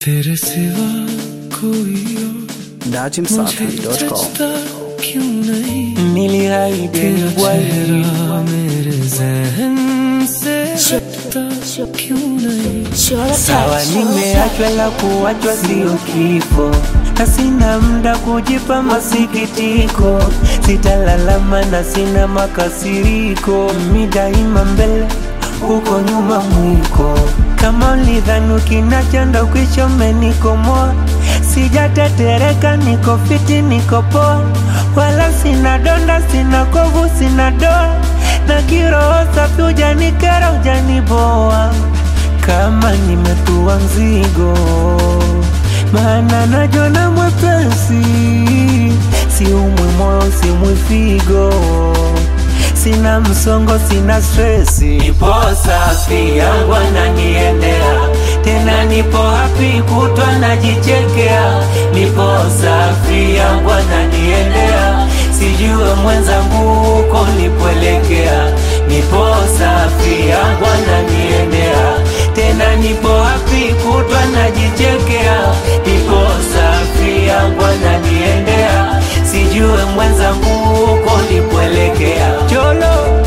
तेरे सिवा कोई और dachimsafi.com सजता क्यों नहीं Niliahidi तेरा bwana चेहरा मेरे जहन से हटता क्यों नहीं sawa, nimeachwa la kuachwa sio kifo, na sina muda kujipa masikitiko, sitalalama na sina makasiriko, mi daima mbele, huko nyuma mwiko. Kama ulidhani ukinachanda ukisha umenikomoa, sijatetereka, niko fiti, niko poa, wala sina donda, sina kovu, sina doa, na kiroho safi, ujanikera, ujaniboa kama nimetua mzigo, maana najona mwepesi, siumwi moyo, siumwi figo, sina msongo, sina stresi, nipo safi, yangu ananiendea tena, nipo happy, kutwa najichekea, nipo safi, yangu ananiendea, sijue mwenzangu huko nipoelekea, nipo safi, yangu ananiendea tena nipo happy kutwa najichekea, nipo safi yangu ananiendea, sijue mwenzangu huko nipoelekea. Cholo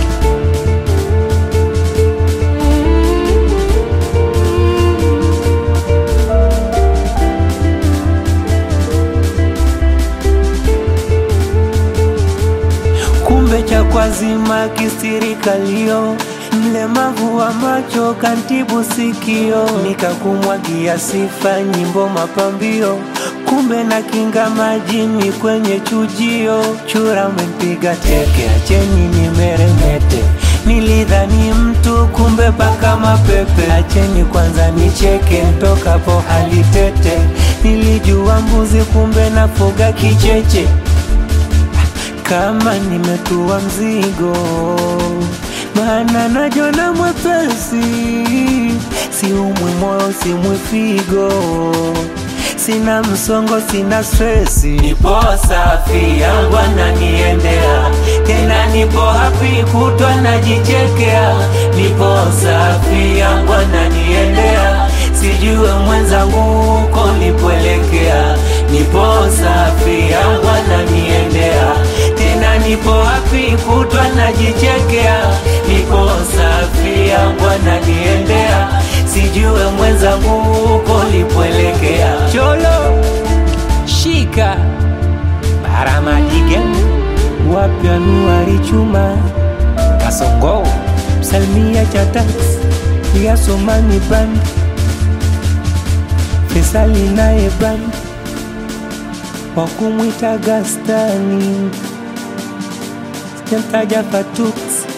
kumbe cha kwazima kisirikalio mlemavu wa macho kantibu sikio, nikakumwagia sifa nyimbo mapambio, kumbe na kinga majini kwenye chujio, chura umempiga teke, acheni nimeremete Nilidhani mtu kumbe paka mapepe, acheni kwanza nicheke, ntokapo hali tete. Nilijua mbuzi kumbe nafuga kicheche kama nimetua mzigo, maana najona mwepesi, siumwi moyo, siumwi figo, sina msongo, sina stresi, nipo safi, yangu ananiendea tena, nipo happy, kutwa najichekea, nipo safi, yangu ananiendea, sijue mwenzangu huko nipoelekea, nipo safi, yangu ananiendea tena nipo happy kutwa najichekea, nipo safi yangu ananiendea, sijue mwenzangu huko lipoelekea. Cholo shika baramadike wapya nuari chuma kasongo salmia cha tax ya somani band fesali naye band wakumwita gastani sijamtaja Fatux